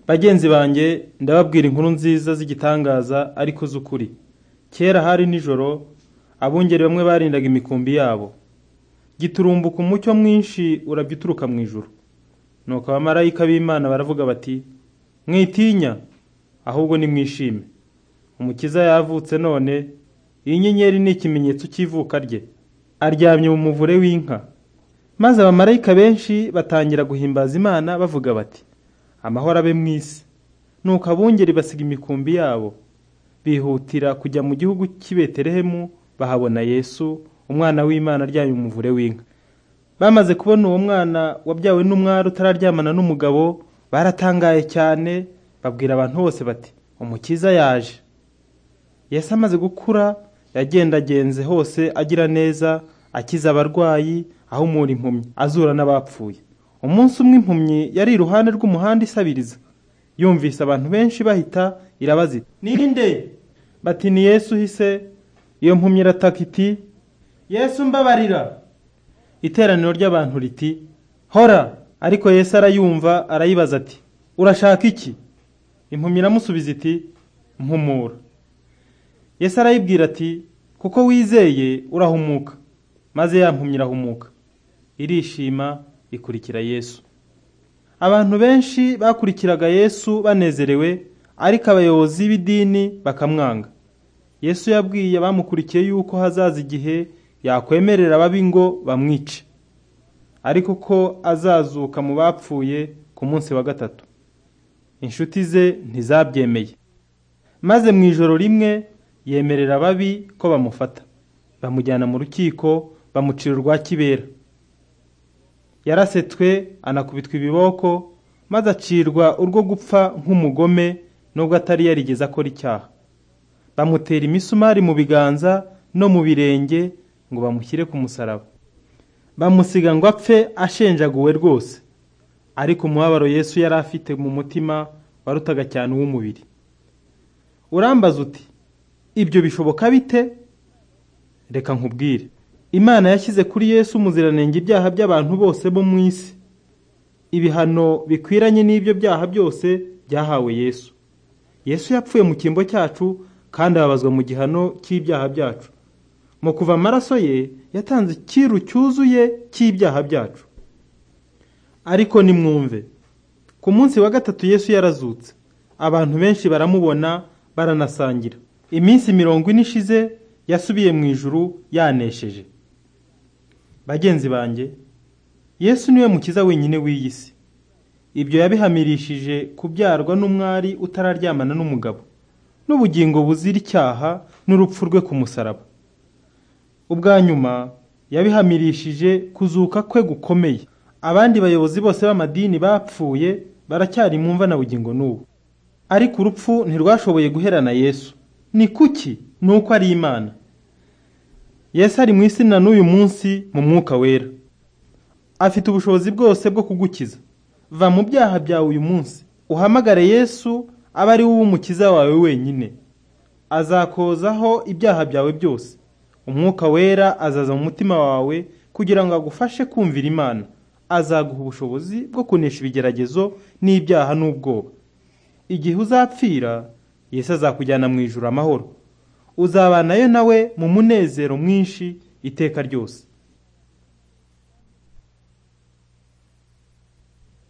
Bagenzi banjye ndababwira inkuru nziza z'igitangaza ariko z'ukuri. Kera hari nijoro, abungeri bamwe barindaga imikumbi yabo. Giturumbuka umucyo mwinshi urabya uturuka mu ijuru. Nuko abamarayika b'Imana baravuga bati, mwitinya, ahubwo nimwishime. Umukiza yavutse none, iyi nyenyeri ni ikimenyetso cy'ivuka rye. Aryamye mu muvure w'inka. Maze abamarayika benshi batangira guhimbaza Imana bavuga bati, amahoro abe mu isi. Nuko abungeri basiga imikumbi yabo, bihutira kujya mu gihugu cy'i Betelehemu bahabona Yesu, umwana w'Imana aryamye mu muvure w'inka. Bamaze kubona uwo mwana wabyawe n'umwari utararyamana n'umugabo, baratangaye cyane, babwira abantu bose bati, umukiza yaje. Yesu amaze gukura, yagendagenze hose agira neza, akiza abarwayi, ahumura impumyi, azura n'abapfuye. Umunsi umwe impumyi yari iruhande rw'umuhanda isabiriza. Yumvise abantu benshi bahita, irabaza iti, ninde? Bati ni Yesu uhise, iyo mpumyi irataka iti, Yesu mbabarira. Iteraniro ry'abantu riti, hora! Ariko Yesu arayumva, arayibaza ati, urashaka iki? Impumyi iramusubiza iti, mpumura. Yesu arayibwira ati, kuko wizeye urahumuka. Maze ya mpumyi irahumuka. Irishima, ikurikira Yesu. Abantu benshi bakurikiraga Yesu banezerewe, ariko abayobozi b'idini bakamwanga. Yesu yabwiye abamukurikiye yuko hazaza igihe yakwemerera ababi ngo bamwice, ariko ko azazuka mu bapfuye ku munsi wa gatatu. Inshuti ze ntizabyemeye. Maze mu ijoro rimwe yemerera ababi ko bamufata. Bamujyana mu rukiko, bamucira urwa kibera. yarasetswe anakubitwa ibiboko maze acirwa urwo gupfa nk'umugome nubwo atari yarigeze akora icyaha bamutera imisumari mu biganza no mu birenge ngo bamushyire ku musaraba bamusiga ngo apfe ashenjaguwe rwose ariko umubabaro yesu yari afite mu mutima warutaga cyane uw'umubiri urambaza uti ibyo bishoboka bite reka nkubwire Imana yashyize kuri Yesu umuziranenge ibyaha by'abantu bose bo mu isi. Ibihano bikwiranye n'ibyo byaha byose byahawe Yesu. Yesu yapfuye mu cyimbo cyacu kandi ababazwa mu gihano cy'ibyaha byacu. Mu kuva amaraso ye yatanze icyiru cyuzuye cy'ibyaha byacu. Ariko nimwumve, ku munsi wa gatatu Yesu yarazutse. Abantu benshi baramubona baranasangira. Iminsi mirongo ine ishize yasubiye mu ijuru yanesheje. bagenzi banjye yesu niwe mukiza wenyine w'iyi si ibyo yabihamirishije kubyarwa n'umwari utararyamana n'umugabo n'ubugingo buzira icyaha n'urupfu rwe ku musaraba ubwa nyuma yabihamirishije kuzuka kwe gukomeye abandi bayobozi bose b'amadini bapfuye baracyari mu mva na bugingo n'ubu ariko urupfu ntirwashoboye guherana yesu ni kuki ni uko ari imana Yesu ari mu isi na n'uyu munsi mu mwuka wera afite ubushobozi bwose bwo kugukiza va mu byaha byawe uyu munsi uhamagare yesu abe ari wowe umukiza wawe wenyine azakozaho ibyaha byawe byose umwuka wera azaza mu mutima wawe kugira ngo agufashe kumvira imana azaguha ubushobozi bwo kunesha ibigeragezo n'ibyaha n'ubwoba igihe uzapfira yesu azakujyana mu ijuru amahoro uzabanayo nawe mu munezero mwinshi iteka ryose